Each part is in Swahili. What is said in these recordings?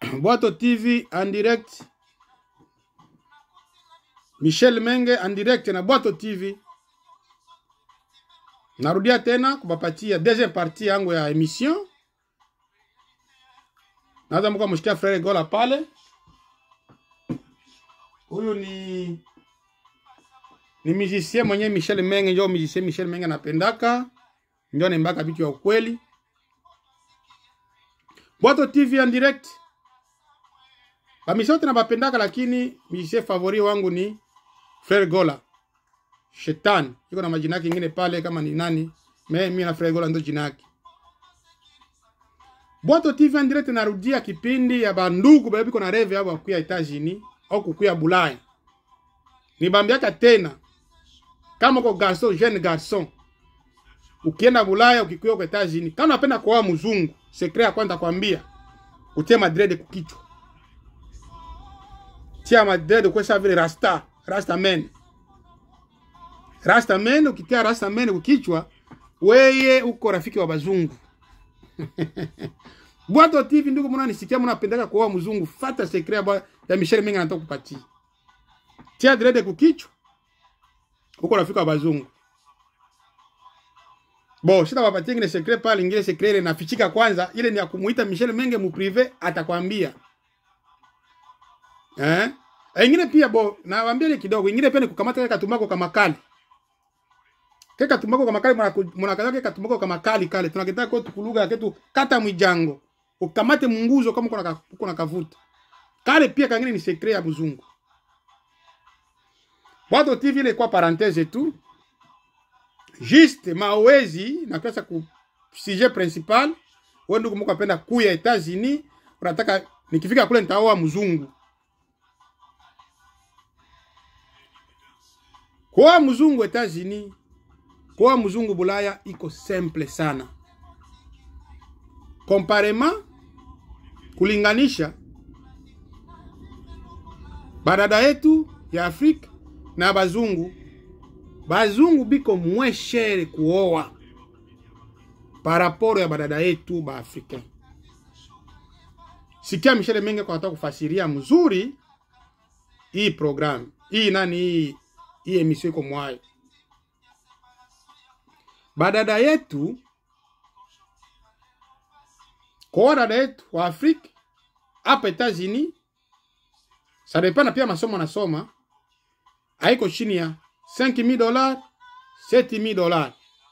Bwato TV en direct. Michel Menge en direct na Bwato TV. Narudia tena kubapatia deuxième partie yangu ya emission. Naweza mko mshikia Frere Gola pale. Huyu ni ni musicien mwenye Michel Menge, ndio musicien Michel Menge anapendaka, ndio anaimbaka vitu ya ukweli. Bwato TV en direct. Bamishote na bapendaka, lakini musicien favori wangu ni Frere Gola. Shetani iko na majina yake ingine pale kama ni nani, me mimi na Frere Gola ndo jina yake. Bwato TV en direct narudia kipindi ya bandugu bale biko na reve abo kuya Etats-Unis au kukuya Bulaya. Nibambiaka tena kama uko garçon jeune garçon ukienda Bulaya ukikuya kwa Etats-Unis, kama unapenda kuoa mzungu, secret ya kwanza kwambia utie madred kukichwa. Tia madred kwa sababu vile rasta, rasta men. Rasta men ukitia rasta men kukichwa, weye uko rafiki wa bazungu. Bwato TV ndugu, mna nisikia mnapendaka kuoa mzungu, fata secret ya, ya Michel Menga anataka kupatia. Tia dread kukichwa. Uko rafiki wa bazungu. Bo, shida wapatie ngine secret pale, ingine secret ile nafichika kwanza, ile ni ya kumuita Michel Menge mu privé atakwambia. Eh? E, ingine pia bo, nawaambia ile kidogo, ingine pia ni kukamata kaka tumako kama kali. Keka tumako kama kali mnakaza keka tumako kama kali kale. Tunakitaka kwa tukuluga ketu kata mwijango. Ukamate munguzo kama uko na uko na kavuta. Kale pia kangine ni secret ya mzungu. Bwato TV ile kwa parenthèse tu. Juste mawezi na kasa ku sujet principal. Wewe ndugu mko apenda kuya Etats-Unis, unataka nikifika kule nitaoa mzungu. Kwa mzungu Etats-Unis, kwa mzungu Bulaya iko simple sana. Komparema kulinganisha badada yetu ya Afrika na bazungu, bazungu biko mweshere kuoa paraporo ya badada yetu ba Afrika. Sikia Michele Menge kwa nataka kufasiria mzuri hii program hii nani hii hii emission iko mwayo. Badada yetu kwa dada yetu wa Afrika hapa Etats-Unis, ça dépend na pia masomo nasoma haiko chini ya 5000 dollars 7000 dollars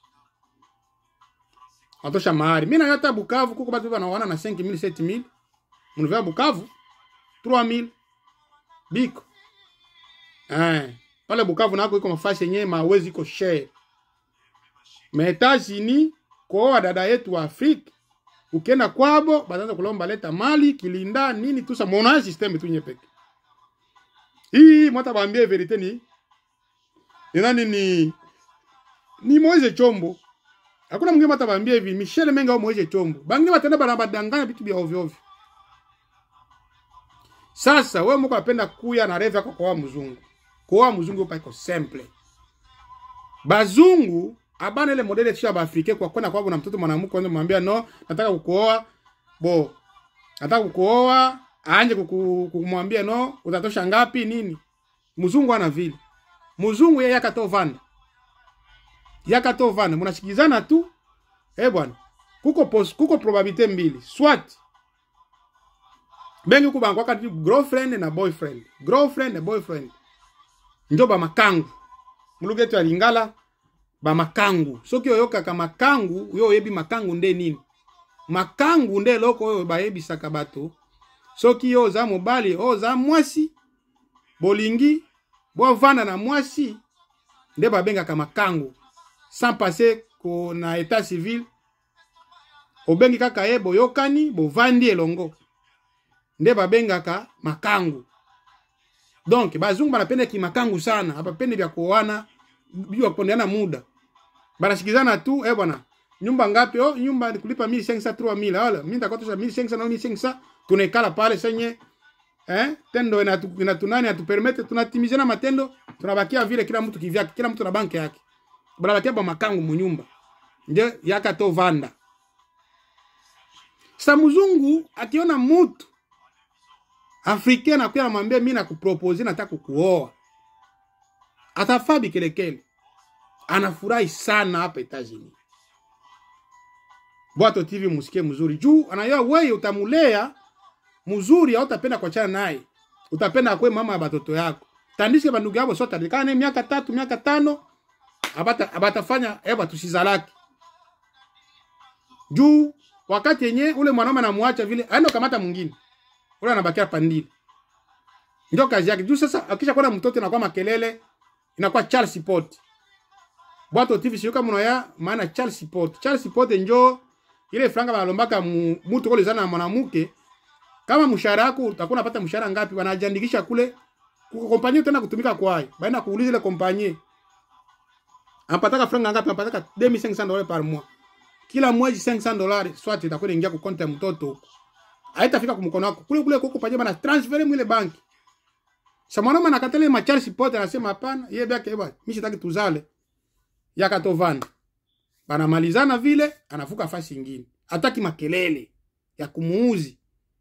atosha mahari. Mimi na hata Bukavu kuko batu wanaoana na 5000 7000 mnuvia Bukavu 3000 biko eh pale Bukavu nako iko mafasi yenyewe mawezi iko share Etats-Unis kwa dada yetu wa Afrika ukienda kwabo bataanza kulomba leta mali kilinda nini tusa mona system tu nyepeke hii mwata baambie verite ni ni nani ni ni Moise Chombo hakuna mwingine mwata baambie hivi Michel Menga au Moise Chombo bangi batenda bana badanganya vitu vya ovyo ovyo sasa wewe mko apenda kuya na reve yako kwa mzungu kwa mzungu pa iko simple bazungu abana ile modele tisha ba Afrika kwa kwenda kwabo na mtoto mwanamke kwanza mwambia no nataka kukuoa bo nataka kukuoa anje kumwambia no utatosha ngapi nini mzungu ana vile mzungu yeye akatovanda yakatovanda mnashikizana tu eh bwana kuko pos, kuko probabilite mbili swat bengi kubangu wakati girlfriend na boyfriend girlfriend na boyfriend njo ba makangu muluga yetu ya lingala ba makangu soki oyokaka makangu yo oyebi makangu nde nini makangu nde eloko oyo bayebisaka bato soki yo oza mobali oyo oza mwasi bolingi bovanda na mwasi nde babengaka makangu sans passer ko na état civil obengi kaka ye boyokani bovandi elongo nde babengaka makangu donc bazungu banapendaki makangu sana abapende vya kuoana vya kupondeana muda banashikizana tu eh bwana nyumba ngapi oh nyumba kulipa 1500 3000 wala mimi nitakotosha 1500 na 1500 tunaikala pale senye eh tendo inatu, inatunani atupermete tunatimizana matendo tunabakia vile kila mtu kivyake kila mtu na banki yake banabakia ba makangu munyumba ndio yakatovanda sa mzungu akiona mutu africain anakuya namwambia mi nakupropose nataka kukuoa atafaa bikelekele anafurahi sana hapa Etats-Unis. Bwato TV musikie mzuri juu anayua wewe utamulea mzuri, au utapenda kuachana naye, utapenda akwe mama ya batoto yako. Tandishe bandugu yabo sote alikana naye miaka tatu miaka tano, abata abatafanya eba tusizalaki juu wakati yenye ule mwanaume anamwacha vile aenda kamata mwingine ule anabakia pandile, ndio kazi yake. Juu sasa akisha kuwa na mtoto inakuwa makelele, inakuwa Charles Pot Bwato TV sio kama unaya maana Charles Pot. Charles Pot njo ile franga banalombaka mu- mutu kole zana na mwanamke. Kama mshahara wako utakuwa unapata mshahara ngapi, wanajiandikisha kule kwa kompanyia tena kutumika kwayo. Baina kuuliza ile kompanyia. Anapataka franga ngapi? Anapataka 2500 dollars par mois. Kila mwezi 500 dollars swati itakuwa inaingia ku konti ya mtoto huko. Haitafika kwa mkono wako. Kule kule kwa kompanyia bana transfer mwile banki. Sa mwanaume anakatale ma Charles Pot anasema hapana, yeye baki bwana, mimi sitaki tuzale yakatovana banamalizana vile, anavuka fasi ingine, hataki makelele ya kumuuzi.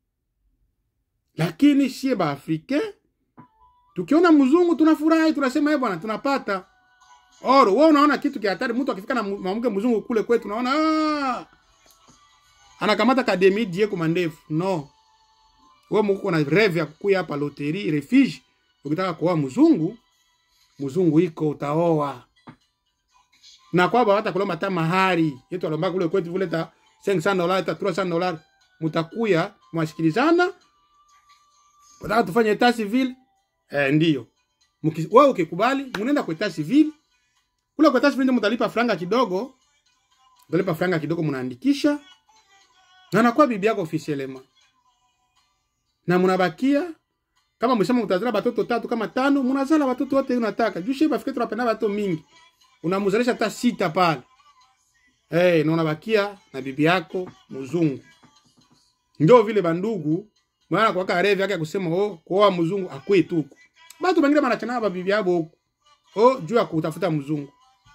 Lakini sie baafrike tukiona mzungu tunafurahi, tunasema eh bwana, tunapata oro. Wewe unaona kitu kia hatari, mtu akifika na mwanamke mzungu kule kwetu, unaona ah, anakamata kademi die kwa mandefu. No, wewe mko na reve ya kukuya hapa loteri refuge, ukitaka kuoa mzungu, mzungu iko utaoa na kwamba hata kulomba hata mahari yetu alomba kule kwetu vile ta 500 dollars ta 300 dollars mtakuya mwasikilizana unataka tufanye etat civil eh ndio Mki- wewe ukikubali mnaenda kwa etat civil kule kwa etat civil ndio mtalipa franga kidogo mtalipa franga kidogo mnaandikisha na nakuwa bibi yako officiellement na mnabakia kama msema mtazala batoto tatu kama tano mnazala watoto wote unataka juu sheba fikiri tunapenda watoto mingi unamzalisha hata sita pale hey, na unabakia na bibi yako mzungu. Ndio vile bandugu mwana kwa karevi yake ya kusema oh, kuoa mzungu akwe tu huko. Batu bangine banachana ba bibi yabo huko. Oh, juu ya kutafuta mzungu.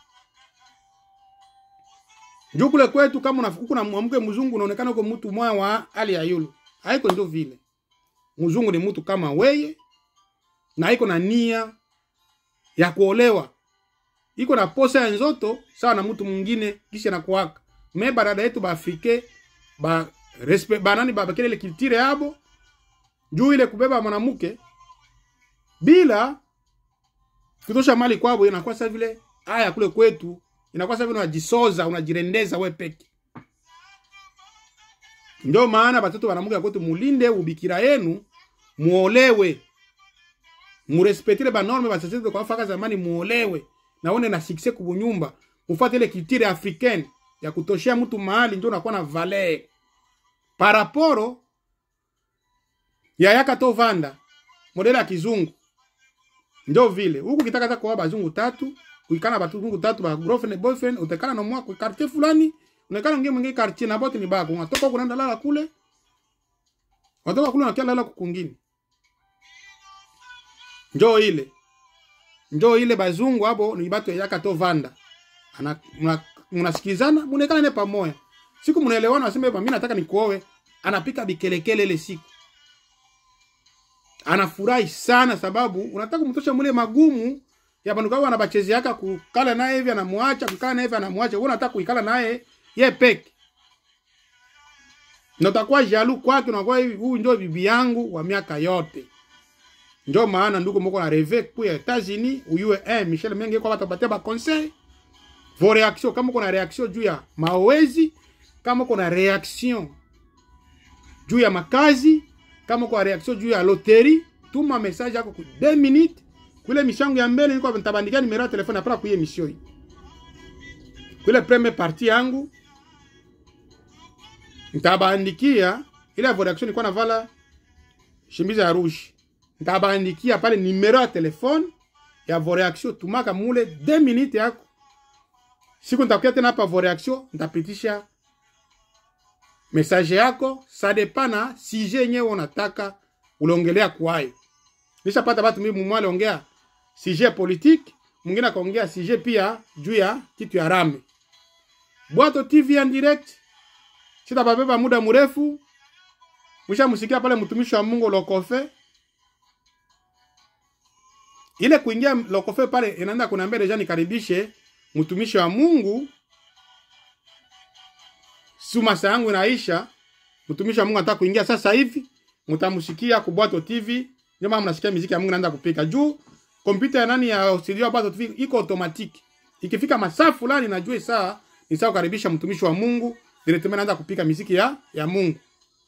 Juu kule kwetu kama unafukuku na mwanamke mzungu unaonekana uko mtu mwa wa hali ya yulu. Haiko ndio vile. Mzungu ni mtu kama weye na iko na nia ya kuolewa iko na posa ya nzoto sawa na mtu mwingine kisha na kuwaka me barada yetu ba afrike ba respect banani ba bakele ile kiltire yabo juu ile kubeba mwanamke bila kutosha mali kwabo inakuwa sasa vile haya kule kwetu inakuwa sasa vile unajisoza unajirendeza we peke ndio maana batoto banamuke kwetu mulinde ubikira yenu muolewe murespetile banorme basasete kwa faka zamani muolewe naone na succès kubunyumba mufuate ile culture africaine ya kutoshea mtu mahali ndio unakuwa na valeur paraporo ya yaka to vanda modela ya kizungu ndio vile huku kitaka hata kuoa bazungu tatu kuikana bazungu tatu ba girlfriend boyfriend utekana na mwa kwa quartier fulani unekana ngine mwingine quartier na bote ni bako unatoka huko unaenda lala kule unatoka kule unakia lala kukungine njoo ile njoo ile bazungu hapo ni batu yaka to vanda ana mna- mnasikilizana muonekana ne pamoja siku mnaelewana waseme mimi nataka nikuoe anapika bikelekele ile siku anafurahi sana sababu unataka kumtosha mule magumu ya bandu kao anabachezeaka kukala naye hivi anamwacha kukala naye hivi anamwacha wewe unataka kuikala naye ye peke na utakuwa jalu kwake unakuwa hivi huyu ndio bibi yangu wa miaka yote ndio maana ndugu moko na reve kuya Etats-Unis uyue eh Michel Menge kwa batapatia ba conseil vos réactions kama uko na réaction juu ya maowezi kama uko na réaction juu ya makazi kama uko na réaction juu ya loterie tuma message yako ku 2 minutes kule mishangu ya mbele niko nitabandikia numero ya telefone apara kuye emission hii kule première partie yangu nitabandikia ile vos réactions nilikuwa navala shimiza ya rouge ntabandikia pale numero ya telefone ya vos réaction tumaka mule 2 minutes yako siku nitakuya tena hapa vos réaction ntapitisha message yako sa dépend na sujet yenyewe unataka uliongelea kwayo nishapata batu mimi mumwe aliongea sujet politique mwingine akaongea sujet pia juu ya kitu ya rame bwato tv en direct sitababeba muda mrefu mshamusikia pale mtumishi wa mungu lokofe ile kuingia lokofe pale inaenda kuniambia deja nikaribishe mtumishi wa Mungu suma saa yangu inaisha mtumishi wa Mungu anataka kuingia sasa hivi mtamsikia ku Bwato TV ndio maana mnasikia muziki ya Mungu naanza kupika juu kompyuta ya nani ya studio ya Bwato TV iko automatic ikifika masaa fulani najua saa ni saa kukaribisha mtumishi wa Mungu directement naanza kupika muziki ya ya Mungu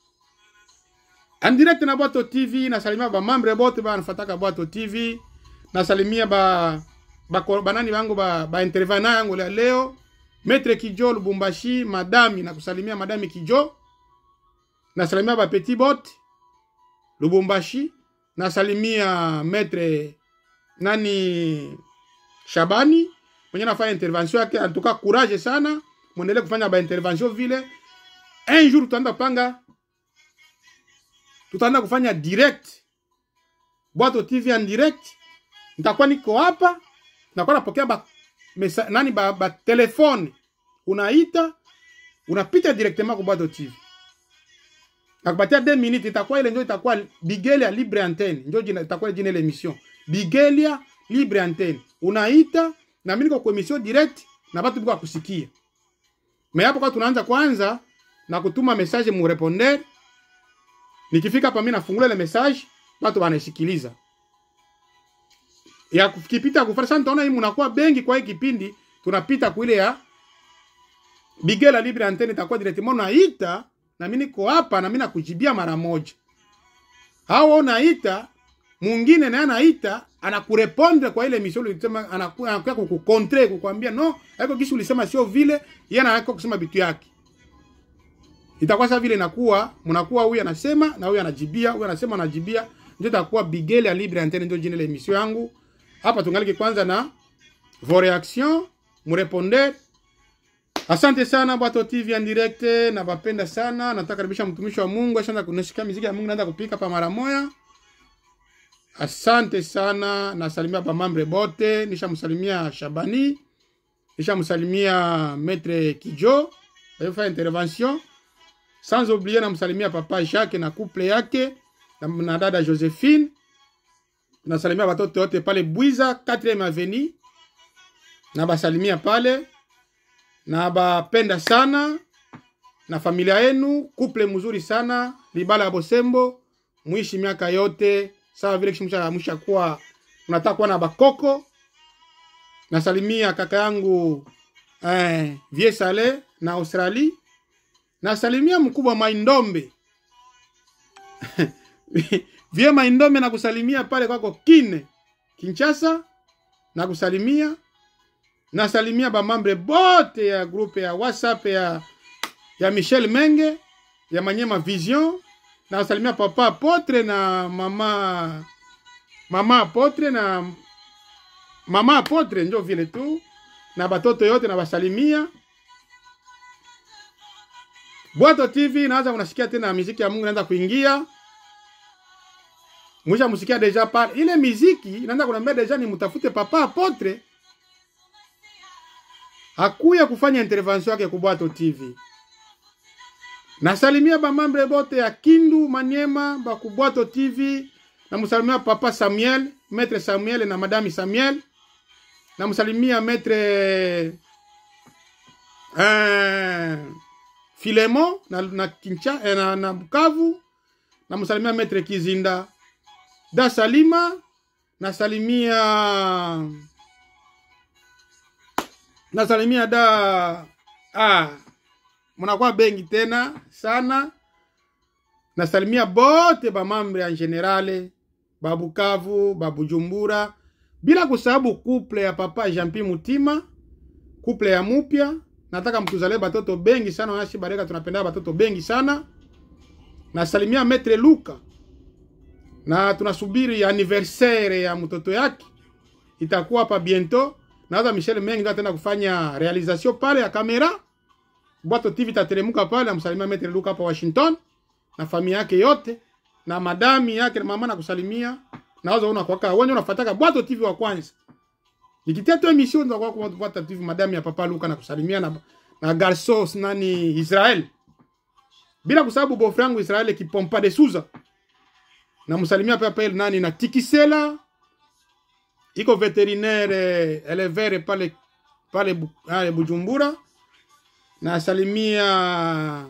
en direct na Bwato TV nasalimia ba mambre bote ba nafataka Bwato TV nasalimia ba ba banani bangu ba, ba intervenant yangu la leo Maître Kijo Lubumbashi madami na kusalimia madami Kijo nasalimia ba Petit Bot Lubumbashi nasalimia Maître nani Shabani mwenye nafanya intervention yake antuka courage sana mwendelee kufanya ba intervention vile un jour tutaenda panga tutaenda kufanya direct Bwato TV en direct nitakuwa niko hapa nakuwa napokea ba mesa, nani ba, ba telefone unaita unapita directement kwa Bwato TV nakupatia 2 minutes itakuwa ile ndio itakuwa Bigelia libre antenne ndio jina itakuwa jina ile emission Bigelia libre antenne unaita na mimi niko kwa emission direct na watu biko kusikia mais hapo kwa tunaanza kwanza na kutuma message mu répondeur nikifika hapa mimi nafungula ile message watu wanasikiliza ya kipita kufanya sasa tunaona hii mnakuwa bengi kwa hii kipindi tunapita kuile ya Bigela Libre Antenne itakuwa directement naita na mimi niko hapa na mimi nakujibia mara moja. Hao unaita mwingine naye anaita anakurepondre kwa ile mission ulisema anakuwa anakuwa kukukontre kukwambia no, haiko kisu ulisema sio vile, yeye anakuwa kusema vitu yake. Itakuwa sasa vile inakuwa mnakuwa huyu anasema na huyu anajibia, huyu anasema anajibia, ndio itakuwa Bigela Libre Antenne ndio jina la emission yangu. Hapa tungalike kwanza na vos reactions, mrepondez Asante sana Bwato TV en direct, na bapenda sana. Nataka karibisha mtumishi wa Mungu ashaanza kunishika muziki ya Mungu, naanza kupika pa mara moja. Asante sana, nasalimia ba mambre bote, nishamsalimia Shabani, nishamsalimia Maître Kijo, alifanya intervention. Sans oublier namsalimia papa Jacques na couple yake na, na dada Josephine. Nasalimia watoto wote pale Bwiza 4e avenue. Na basalimia pale na bapenda sana na familia yenu, couple mzuri sana Libala ya Bosembo, muishi miaka yote sawa vile kisha msha kuwa unataka kuwa na bakoko. Nasalimia kaka yangu eh, Vie Sale na Australie. Nasalimia mkubwa Maindombe Vie Maindombe na kusalimia pale kwako Kine Kinshasa na kusalimia nasalimia bamambre bote ya grupe ya WhatsApp ya ya Michel Menge ya Manyema Vision. Nasalimia papa Apotre na mama mama Apotre na mama Apotre, njo vile tu na batoto yote na basalimia. Bwato TV naanza kunasikia tena muziki ya Mungu inaanza kuingia. Mwisha musikia deja pale ile muziki inaanza kunambia deja ni mtafute papa Apotre hakuya kufanya intervention yake ku Bwato TV. Nasalimia bamambre bote ya Kindu Manyema ba ku Bwato TV. Namsalimia papa Samuel, Maître Samuel na madami Samuel. Namsalimia Maître eh, Filemo na, na, Kincha, eh, na, na Bukavu. Namsalimia Maître Kizinda da Salima. Nasalimia nasalimia da ah, mnakuwa bengi tena sana. Nasalimia bote bamambre en generale babukavu babujumbura, bila kusababu couple ya papa Jean-Pierre Mutima, couple ya mupya. Nataka mtuzale batoto bengi sana, wanashi baraka, tunapenda batoto bengi sana. Nasalimia Maître Luka na tunasubiri anniversaire ya mtoto yake itakuwa hapa bientôt nawaza Michel Mengi ndio ataenda kufanya realization pale ya kamera. Bwato TV tateremuka pale, amsalimia Metre Luka hapa Washington na familia yake yote na madami yake na mama na kusalimia. Nawaza una kwa kwa wewe unafuataka Bwato TV wa kwanza. Nikitia tu emission ndio kwa kwa Bwato TV madami ya papa Luka na kusalimia na na Garsos nani Israel. Bila kusababu bofu yangu Israel kipompa de Souza. Na msalimia papa nani na Tikisela iko veterinaire elevere pale pale Bu- pale Bujumbura. Nasalimia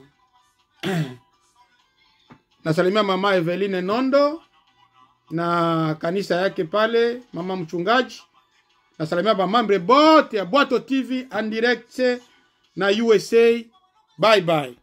nasalimia mama Eveline Nondo na kanisa yake pale, mama mchungaji. Nasalimia bamambre bote ya Bwato TV en direct na USA. Bye bye.